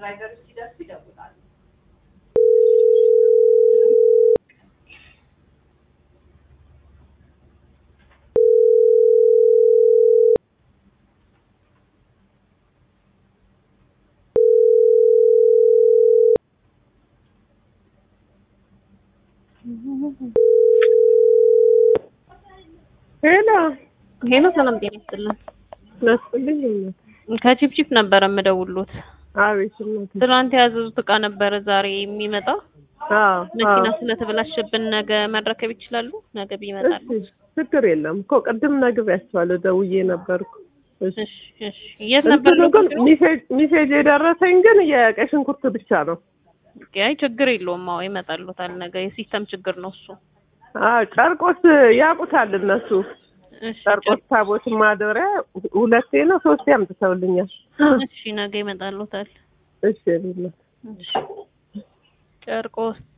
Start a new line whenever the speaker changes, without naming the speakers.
ድራይቨሮች ሲደርሱ ይደውላሉ።
ሄሎ
ሄሎ ሰላም ጤና ይስጥልን።
መስልኝ
ከቺፕቺፕ ነበረ የምደውሉት።
አቤት እናቴ።
ትናንት የያዘዙት እቃ ነበረ ዛሬ የሚመጣ
አዎ
መኪና
አዎ።
ስለተበላሸብን ነገ መረከብ ይችላሉ? ነገ ቢመጣሉ።
እሺ ችግር የለም እኮ ቅድም ነግሬያቸዋለሁ፣ ደውዬ ነበርኩ። እሺ
እሺ እሺ። የት ነበር
እንትኑ ግን
ሎኬሽኑ?
ሚሴጅ ሚሴጅ የደረሰኝ ግን የቀይ ሽንኩርት ብቻ ነው።
አይ ችግር የለውም። አዎ ይመጣሉታል ነገ። የሲስተም ችግር ነው እሱ።
አዎ ጨርቆስ ያውቁታል እነሱ።
እሺ
ጨርቆስ ታቦት ማደሪያ ሁለቴ ነው ሶስቴ አምጥተውልኛል።
እሺ ነገ ይመጣሉታል።
እሺ የኔ እናት።
እሺ ጨርቆስ